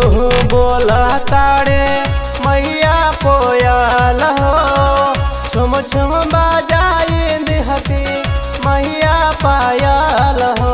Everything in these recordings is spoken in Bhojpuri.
बोला ताड़े मैया कोयल हो छुम छुम बाजाई दिहती मैया पायल हो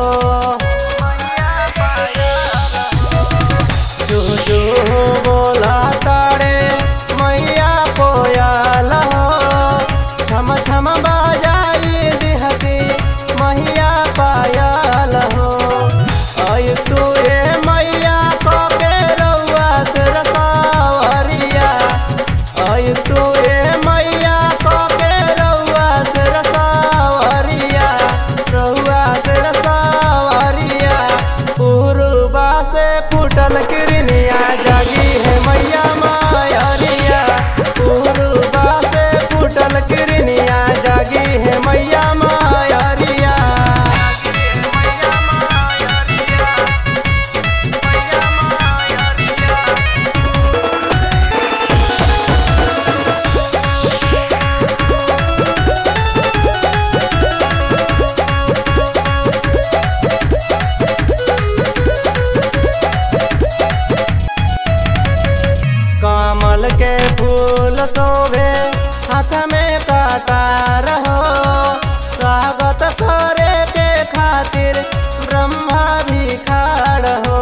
जू जू बोला ताड़े मैया कोयल हो छम छम बाजाई दिहती मैया पायल हो आय तू ए मैया को के रउआ से रसावरिया आय तू ए मैया को के रउआ से रसावरिया रउआ से रसावरिया पूर्वा से फूटल किरनिया जागी है मैया मायरिया पूर्वा से फूटल किरनिया जागी है मैया मायरिया कमल के फूल शोभे हाथ में कटार हो स्वागत करे के खातिर ब्रह्मा भी खाड़ हो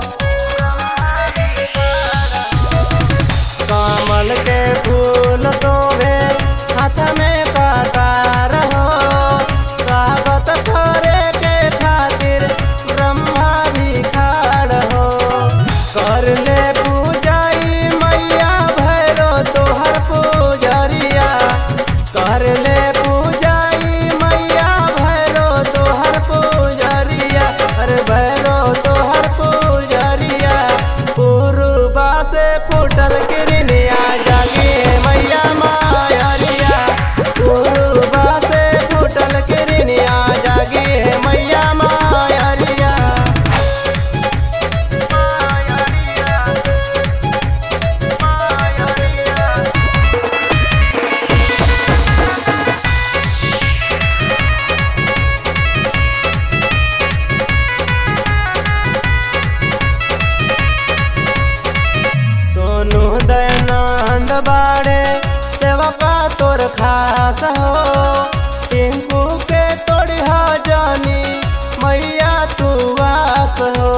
कमल के फूल शोभे हाथ में कटार हो स्वागत करे के खातिर ब्रह्मा भी खाड़ हो कर ले पूजाई मैया भैरो तोहर पूजरिया कर ले पूजाई मैया भैरो तोहर पूजरिया अरे भैरो तोहर पूजरिया पूर्वा से फूटल किरनिया जागे मैया मायरिया पूर्वा से फूटल किरनिया जागे मैया मायरिया सोनू दयानंद बाड़े सेवका तोर खास हो टिंकू के तोड़ी हो जानी मैया तू वास हो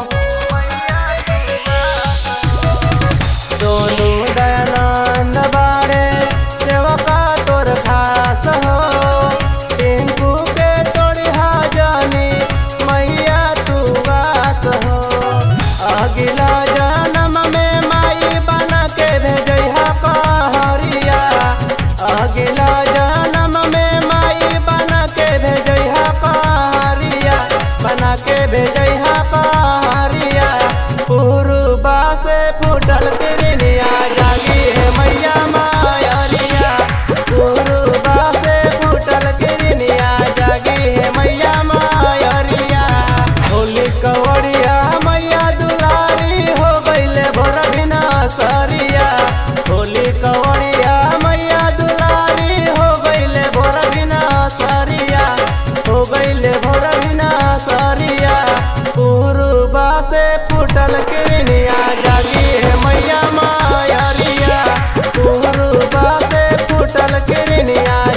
सोनू दयानंद बाड़े सेवका तोर खास हो टिंकू के तोड़ी हो जानी मैया तू वास हो अगिला जन्म में माई बना के भेजहा पहरिया अगिला जन्म में माई बना के भेजहा पहरिया बना के भेजहा पहरिया पूर्वा से फूटल किरनिया जागी है मैया मायरिया पूर्वा से फूटल किरनिया जागी है मैया मायरिया होली कवड़िया मैया दुलारी हो गईले भोर बिना सरिया होली कवड़िया मैया दुलारी हो गईले भोर बिना सरिया हो गईले भोर बिना सरिया पूर्वा से फूटल किरनिया जागी है मैया मायरिया पूर्वा से फूटल किरनिया